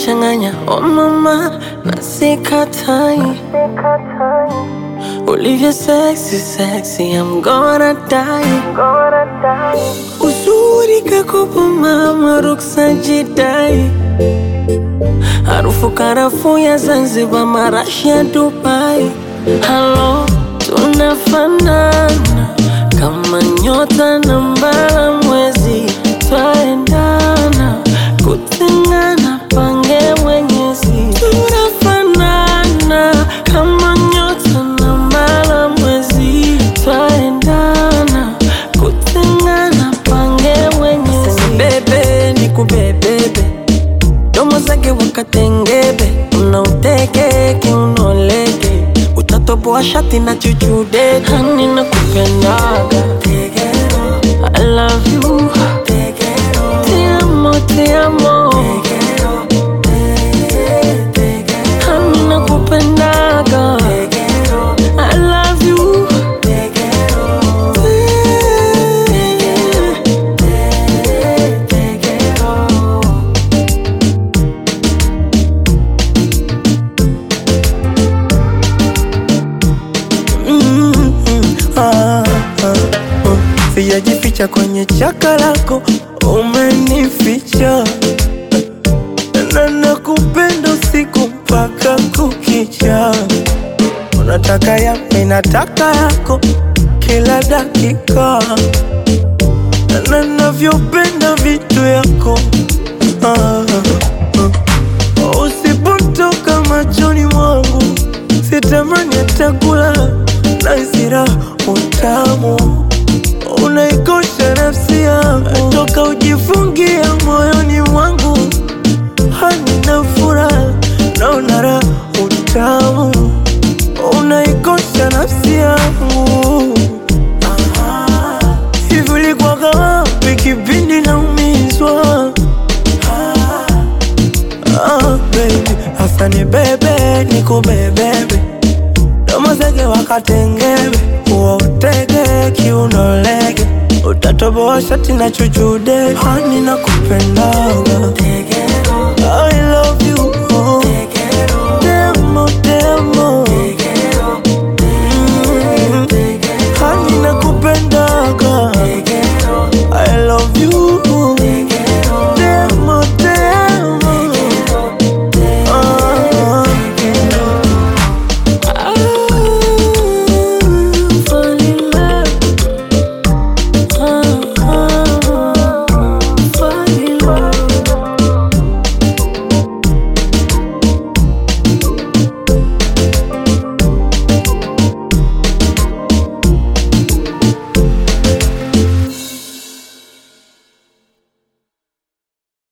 unanichanganya oh mama, na sikatai ulivyo sexy sexy, I'm gonna die. Uzuri kakopo mama, ruksa jidai, harufu karafuu ya Zanzibar, marashi ya Dubai. Halo, tunafanana kama nyota na mbala mwezi, twaendana kutengana, pange mwenyezi. Tunafanana kama nyota na mbala mwezi, twaendana kutengana, pange mwenyezi. Bebe ni kubebebe, domo zake wakatengebe, unauteke kiunoleke, utatoboa shati na chuchude, hani na kupendaga I love you, te amo, te amo, hani na kupendaga I love you, Ah, ah, oh. Sijajificha kwenye chaka lako, umenificha na nakupenda usiku mpaka kukicha. Unataka ya mimi nataka yako kila dakika, na navyopenda vitu yako ah, ah. Usipotoka machoni mwangu sitamani hata kula na isira utamu unaikosha nafsi yangu toka ujifungia moyoni mwangu hanina furaha naona raha utamu unaikosha nafsi yangu Ah, hivi ulikuwaga wapi kipindi naumizwa Ah, baby, hasa ni bebe nikubebebe domo zege wakatengebe uwautege kiunolege utatoboa shati na chuchude hani na kupendaga